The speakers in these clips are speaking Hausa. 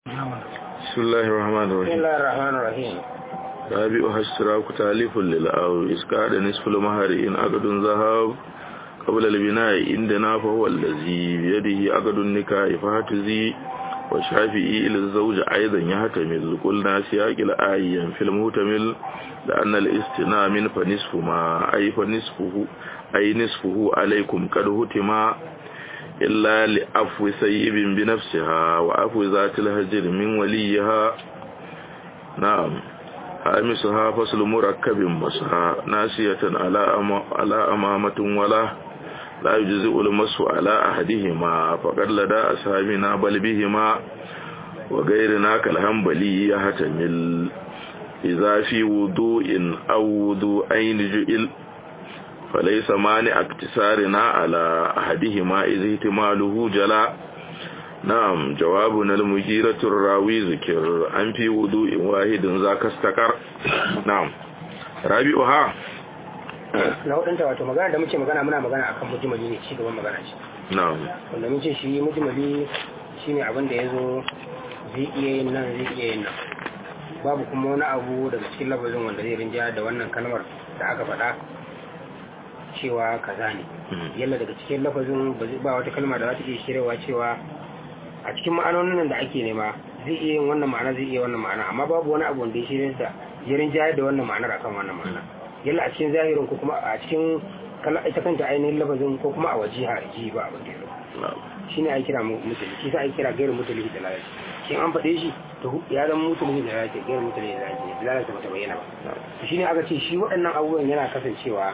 بسم الله الرحمن بسم الرحيم الله الرحمن الرحيم رابعها اشتراك تاليف للأو إسكاد نصف المهر إن عقد ذهب قبل البناء عندنا فهو الذي بيده عقد النكاح فهتزي والشافعي إلى الزوج أيضا يحتمل قلنا سياق الآية في المهتمل لأن الاستناء من فنصف ما أي فنصفه أي نصفه عليكم قد هتما إلا لأفو سيب بنفسها وأفو ذات الهجر من وليها نعم خامسها فصل مركب مسها ناسية على أما على أمامة ولا لا يجزئ المس على أحدهما فقد لدى أصحابنا بل بهما وغيرنا كالهنبلي يحتمل إذا في وضوء أو وضوءين جئل فليس مانع اكتسارنا على أحدهما إذ احتماله جلا نعم جوابنا المجيرة الراوي ذكر أن في وضوء واحد ذاك استقر نعم رابعها na hudunta wato magana da muke magana muna magana akan mujimali ne ci gaban magana ce نعم wanda mun ce shi mujimali shine abin da ya zo zai iya yin nan zai iya yin nan babu kuma wani abu daga cikin lafazin wanda zai rinja da wannan kalmar da aka faɗa cewa kaza ne yalla daga cikin lafazin ba zai- ba wata kalma da za ta iya shirewa cewa a cikin ma'anonin nan da ake nema zai iya yin wannan ma'ana zai iya wannan ma'ana amma babu wani abu wanda ya shirya da ya rinjayar da wannan ma'anar akan wannan ma'ana yalla a cikin zahirin ko kuma a cikin kala ita kanta ainihin lafazin ko kuma a wajiha ji ba abin da ya zo نعم shi ne ai kira musulmi shi sa ai kira gairu musulmi da lalaci shi an faɗe shi to ya zama musulmi da lalaci gairu musulmi da lalaci da lalaci ba ta bayyana ba to shi ne aka ce shi waɗannan abubuwan yana kasancewa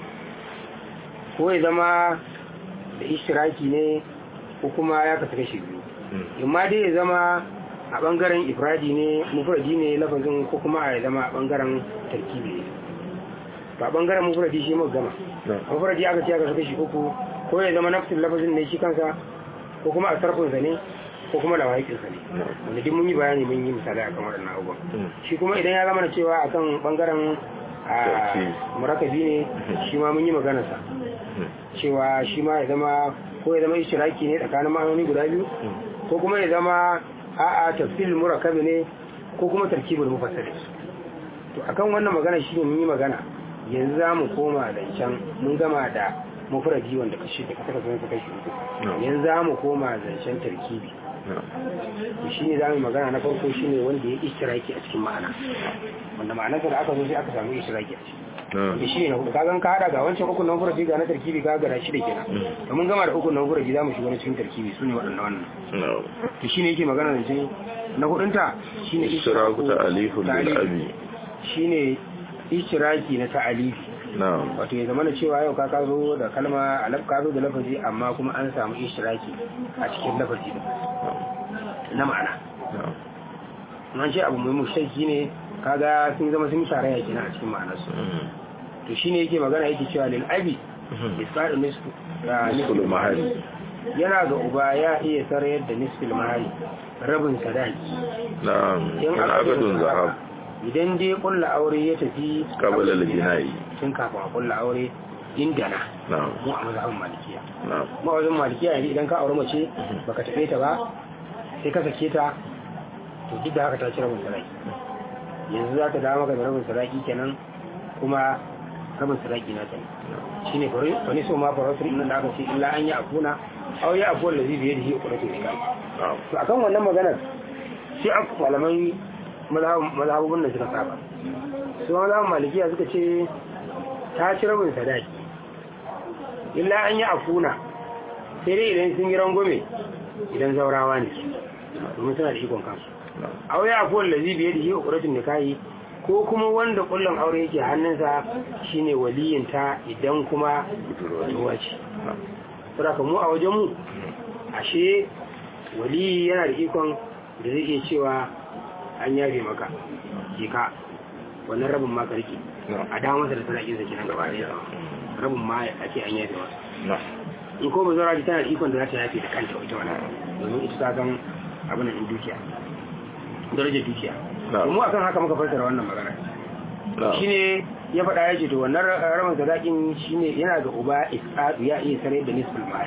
ko ya zama da ishtiraki ne ko kuma ya kasu kashi biyu imma dai ya zama a ɓangaren ifradi ne mufradi ne lafazin ko kuma ya zama a ɓangaren tarkibi ne ba ɓangaren mufradi shi mu gama mufradi aka ce aka kasu kashi uku ko ya zama nafsin lafazin ne shi kansa ko kuma a sarfinsa ne ko kuma da wahikinsa ne wanda duk mun yi bayani mun yi misalai akan waɗannan abubuwan shi kuma idan ya zama na cewa akan bangaren a Tarkibi. murakabi ne shi ma mun yi maganarsa cewa shi ma ya zama ko ya zama ishtiraki ne tsakanin ma'anoni guda biyu ko kuma ya zama a'a tafsil murakabi ne ko kuma tarkibul mufassal to akan wannan magana shi ne mun yi magana yanzu za mu koma da can mun gama da mufradi wanda kashi da kasa kasa kashi uku No. yanzu za mu koma zancen tarkibi نعم shi ne za mu yi magana na farko shi ne wanda ya ishtiraki a cikin ma'ana wanda ma'anarsa da aka zo sai aka samu ishtiraki a ciki نعم da shi ne na hudu kagan ka hada ga wancan ukun nan furaji ga na tarkibi ka ga da shi da kenan to mun gama da ukun nan furaji za mu shiga na cikin tarkibi su ne waɗannan wannan نعم to shi ne yake magana da ce na hudunta shi ne اشتراك تأليف للأبي shi ne ishtiraki na ta'alifi نعم wato ya zama da cewa yau ka ka zo da kalma alaf ka zo da lafazi amma kuma an samu ishtiraki a cikin lafazi din na ma'ana نعم an ce abu mai mushtaki ne kaga sun zama sun yi tarayya kenan a cikin ma'anarsu to shine yake magana yake cewa lil abi isqadu nisfu da نصف المهر yana ga uba ya iya sarayar da nisfil mahari rabin sadaki نعم in إن aka عقد zo da ذهب haka, idan dai kulla aure ya tafi قبل البناء tun kafin a kulla aure indana نعم mu a mazhabin malikiya نعم mu a wajen malikiya yanzu idan ka aure mace baka tafe ta ba sai ka sake ta to duk da haka ta ci rabin sadaki yanzu za ta dawo maka da rabin sadaki kenan kuma rabin sadaki na ta ne shi ne wani so ma farautar nan da aka ce illa an yi afuna au ya afuwar da zai biye da shi ukuna to ne نعم to akan wannan maganar sai an malaman mazhabubun da suka saba su mazhabun malikiya suka ce ta ci rabin sadaki illa an yi afuna sai dai idan sun yi rangwame idan zaurawa ne domin suna da ikon kansu نعم aure afuwar da zai biye da shi ukuratun nikahi ko kuma wanda kullum aure yake hannunsa shine waliyinta idan kuma budurwa ce نعم saboda mu a wajen mu ashe waliyi yana da ikon da zai iya cewa an yafe maka ke ka wannan rabin ma ka rike نعم a dawo masa da sadakin sa kenan gaba ɗaya rabin ma ake an yafe masa نعم in ko ba zaura tana da ikon da za ta yafe da kanta ita wannan domin ita ta san abin nan dukiya darajar dukiya نعم mu akan haka muka fassara wannan magana نعم shine ya faɗa ya ce to wannan rabin sadakin shine yana ga uba isqadu ya iya sarai da nisful mali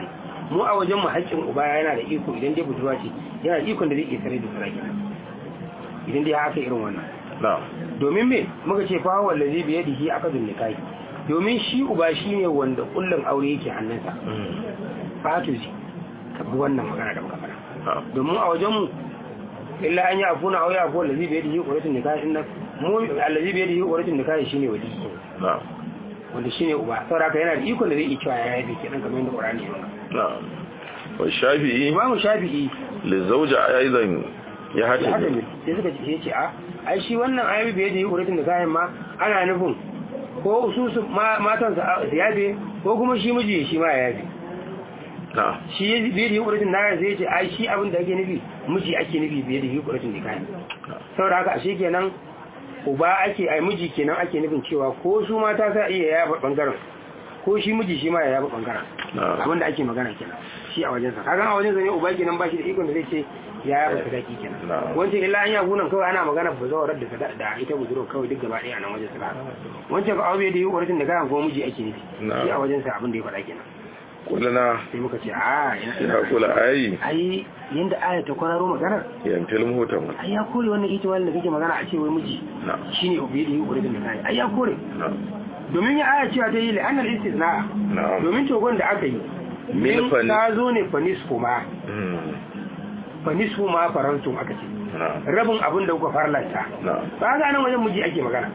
mu a wajen mu haƙƙin uba yana da iko idan dai budurwa ce yana da ikon da zai iya tare da sarki idan dai haka irin wannan na'am domin me muka ce fa wallazi bi yadihi akadun nikahi domin shi uba shine wanda kullun aure yake hannunsa fatuzi ka bi wannan magana da muka fara na'am domin a wajen mu illa an yi afuna aure afu wallazi bi yadihi quratun nikahi inna mu allazi bi yadihi quratun nikahi shine wali na'am wanda shine uba saboda haka yana da ikon da zai iya cewa ya yabe kenan kamar yadda Qur'ani ya nuna na'am wa shafi'i Imam Shafi'i lizauja aidan ya ya haka hata ne sai suka ce ce a ai shi wannan ayabi bai da yi quratun nikahin ma ana nufin ko su su ma- matan su yabe ko kuma shi miji shi ma ya yabe na'am shi ya biye da hukuratin na zai ce ai shi abin da ake nufi miji ake nufi biye da hukuratin da kayan saboda haka ashe kenan uba ake ai miji kenan ake nufin cewa ko su mata sa iya yaba bangaren ko shi miji shi ma ya yaba bangaren na'am abin da ake magana kenan shi a wajensa kaga a wajensa ne uba kenan ba shi da ikon da zai ce ya yaba sadaki kenan Na'am. wancan illa an yabu nan kawai ana magana ba zawarar da sada- da ita budurwa kawai duk gaba ɗaya a nan wajen sa wancan ba aure da hukuratin da kayan ko miji ake nufi Na'am. shi a wajensa abin da ya faɗa kenan kulna sai muka ce a ina ya kula ayi ai yanda aya ta kwararo maganar yan film hoton ai ya kore wannan ita wanda kake magana a ce wai miji na'am shine ubi da yuri da kai ai ya kore na'am domin ya aya cewa ta yi la'anar istisna na'am domin togon da aka yi Min min fani- ta zo ne fanis kuma Mm. fanis kuma farantun aka ce na'am rabin abin da kuka farlanta na'am ba ga nan wajen miji ake magana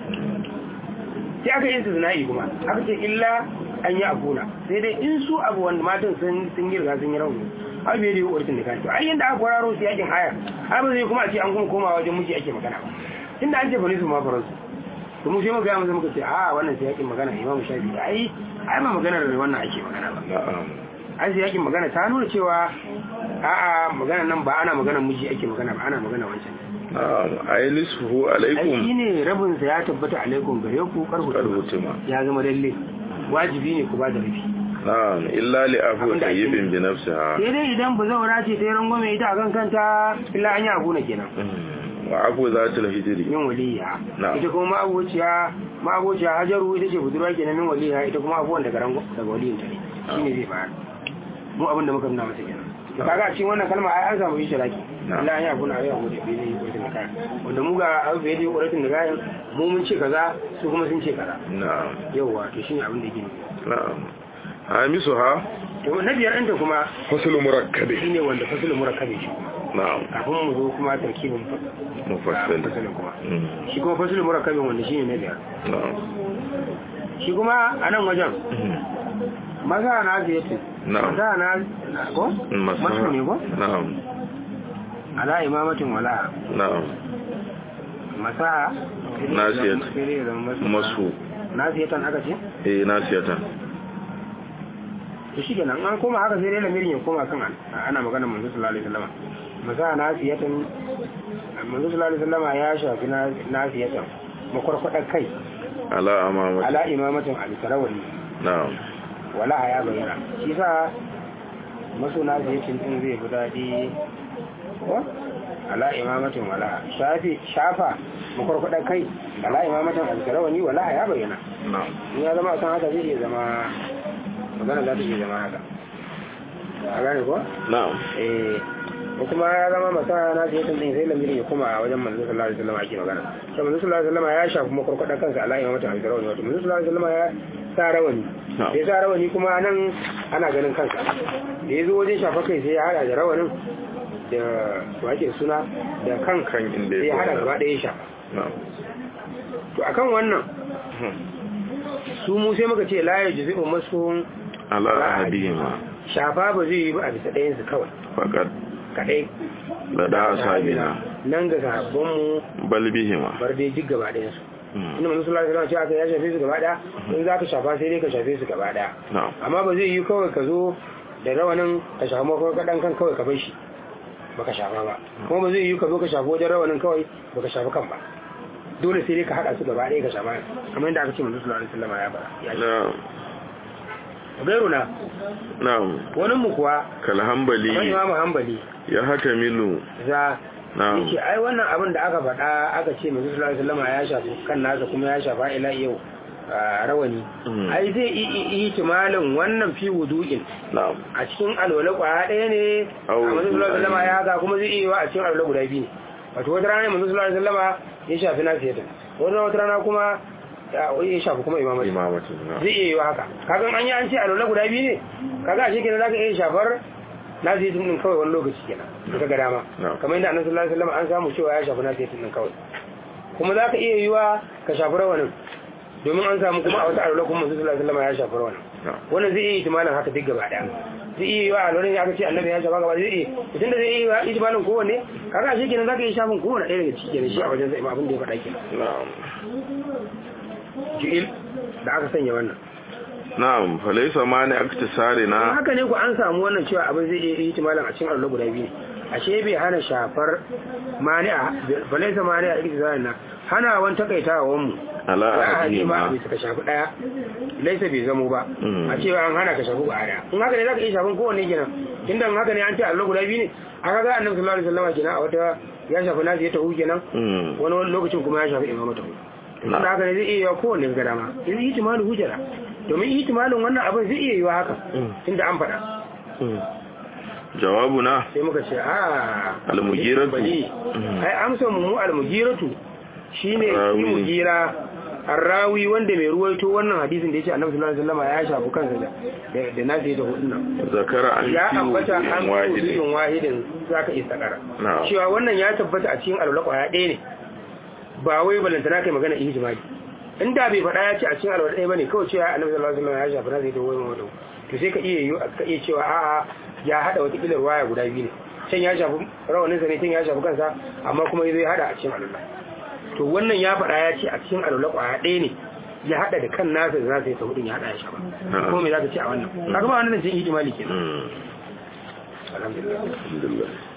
sai aka yi istisna'i kuma aka ce illa an yi abuna sai dai in su abu wanda matan sun sun yi riga sun yi rauni har bai da yi ƙwarfin da kashi ai yanda aka kwararo su yakin aya har ba zai kuma a ce an kuma komawa wajen miji ake magana ba inda an ce fa nisu ma faransu to mu sai muka yi muka ce a wannan sai yakin magana imamu shafi ai ai ba maganar wannan ake magana ba na'am an sai yakin magana ta nuna cewa a'a magana nan ba ana maganar miji ake magana ba ana magana wancan na'am ai nisfuhu ai alaikum shine rabin sa ya tabbata alaikum gare ku karhu karbutima ya zama lalle wajibi ne ku ba da rufi na'am illa li afu Abinda ake tayyibin bi nafsiha sai dai idan ba zaura ce ta yi rangwame ita a kan kanta illa an yi abu na kenan Mm. wa afu zatul hijri min waliya Na'am. ita kuma ma'abociya ma'abociya hajaru ita ce budurwa kenan min waliya ita kuma abuwan daga rango daga waliyin ta ne shine zai bayar mu abin da muka nuna masa kenan to kaga a cikin wannan kalma ai an samu yi shiraki Na'am. illa an yi abu na yau da bi ne wurin da kayan wanda mu ga abu bai da wurin da kayan mu mun ce kaza su kuma sun ce kaza na'am yauwa to shine abin da yake nufi na'am hamisuha to na biyar ɗinta kuma faslu murakkabi shine wanda fasulun murakkabi shi kuma na'am kafin mu zo kuma tarkibin mufassal fasulun kuma Mm. shi kuma fasulun murakkabin wanda shine na biyar na'am shi kuma a nan wajen Mm. maza na ziyarci Na'am. maza na ko masu ne ko na'am ala imamatin wala na'am masa Nasiyat. sai dai ya zama masu masu nasiyatan aka ce eh nasiyatan to shi kenan an koma haka sai dai lamirin ya koma kan an- ana magana manzo sallallahu alaihi wasallam masa nasiyatan manzo sallallahu alaihi wasallam ya shafi na- nasiyatan makwarkwadar kai ala amamati ala imamatin al-sarawali na'am wala ya bayyana shi sa masuna ziyarcin din zai fi daɗi ko ala imamatin wala shafi shafa makwarkwadar kai ala imamatin alkarawani wala ya bayyana na'am in ya zama kan haka zai iya zama magana za ta iya zama haka a gane ko na'am eh ko kuma ya zama masa na ziyarcin din sai lamirin ya koma a wajen manzo sallallahu alaihi wasallam ake magana sai manzo sallallahu alaihi wasallam ya shafi makwarkwadar kansa ala imamatin alkarawani wato manzo sallallahu alaihi wasallam ya sa rawani da ya sa rawani kuma nan ana ganin kansa da ya zo wajen shafa kai sai ya hada da rawanin da wake suna da kan Kan inda ya sai ya hada tsaya. gaba ɗaya ya shafa na'am to akan wannan Hmm. su mu sai muka ce la ya jizi masu ala ahadihima shafa ba zai yi ba a bisa ɗayansu kawai faqad kaɗai lada ashabina nan ga sahabbanmu bal bihima bar dai duk gaba ɗayansu Hmm. inda manzo sallallahu alaihi wasallam ce aka ya shafe su gaba ɗaya in za ka shafa sai dai ka shafe su gaba ɗaya na'am amma ba zai yi kawai ka zo da rawanin ka shafa mako kaɗan kan kawai ka bar shi baka shafa ba kuma ba zai yi ka zo ka shafa wajen rawanin kawai baka shafa kan ba dole sai dai ka haɗa su gaba ɗaya ka shafa kamar yadda aka ce manzo sallallahu alaihi wasallam ya bara ya ce na'am gairuna na'am wani mu kuwa kal kamar hanbali imamu hanbali ya hatamilu za na'am yake ai wannan abin da aka faɗa aka ce manzo sallallahu alaihi wasallam ya shafa kan nasa kuma ya shafa ila yau ah, rawani Mm. ai zai yi ihtimalin wannan fi wudu'in na'am a cikin alwala kwaya ɗaya ne a Au, manzo sallallahu alaihi wasallam ya haka kuma zai iya yiwa a cikin alwala guda biyu ne wato wata rana manzo sallallahu alaihi wasallam ya shafi nasiyatan wata wata rana kuma ya ya shafi kuma imamati imamatin na'am zai iya yiwa haka kaga an yi an ce alwala guda biyu ne kaga ashe kenan zaka iya shafar nasiyatan din kawai wani lokaci kenan ka ga dama Na'am. kamar yadda annabi sallallahu alaihi wasallam an samu cewa ya shafi nasiyatan din kawai kuma zaka iya yiwa ka shafi rawanin domin an samu kuma a wata alwala kuma manzo sallallahu alaihi wasallam ya shafi rawanin na'am wannan zai iya itimalin haka duk gaba daya zai iya yiwa a lori aka ce annabi ya shafa gaba zai iya tun da zai iya yiwa itimalin kowanne kaga shi kenan zaka iya shafin kowanne ɗaya daga ciki kenan shi a wajen zai abin da ya faɗa kenan na'am ji'il da aka sanya wannan na'am falaysa mani aktisari in na haka ne ku an samu wannan cewa abin zai iya itimalin a cikin allo guda biyu ne ashe bai hana shafar mani'a balaisa mani'a da ikhtiyar na hana wan takaitawan mu ala ya haɗe ahadihim ma bai ka shafi ɗaya laisa bai zamo ba Mm. a cewa an hana ka shafi ba ɗaya in haka ne za ka iya shafin kowanne kenan tunda in haka ne an ce allo guda biyu ne aka ga annabi sallallahu alaihi wasallam kenan a wata ya shafi nazi ya tahu kenan Mm. wani wani lokacin kuma ya shafi imama tahu Na. tunda haka ne zai iya yiwa kowanne ga dama yanzu ihtimalu hujjara domin ihtimalin wannan abin zai iya yiwa haka Mm. tunda an faɗa Mm. jawabuna sai muka ce a Al-mugiratu. bali Mm. ai amsa mu mu al-mugiratu shine shi Rawi. mugira arrawi wanda mai ruwaito wannan hadisin da yace Annabi sallallahu alaihi wasallam ya shafu kansa da da- da nasi da hudun nan zakara an ya fi ambata an wujudin fi wahidin wujudin wahidin zaka isa kara Na'am. cewa wannan ya tabbata a cikin alwala kwaya ɗaya ne ba wai balantana kai magana ihtimali inda bai faɗa ya ce a cikin alwala ɗaya bane kawai cewa Annabi sallallahu alaihi wasallam ya shafi nasi da hudun nan to sai ka iya yi ka iya cewa a'a ya hada wata kilar waya guda biyu ne can ya shafi rawaninsa ne can ya shafi kansa amma kuma ya zai hada a cikin alwala to wannan ya faɗa ya ce a cikin alwala kwaya ɗaya ne ya hada da kan nasa da nasa ya ta hudun ya hada ya shafa Na'am. ko me za ka ce a wannan kaga ba wannan cin ihtimali kenan Mm. alhamdulillah alhamdulillah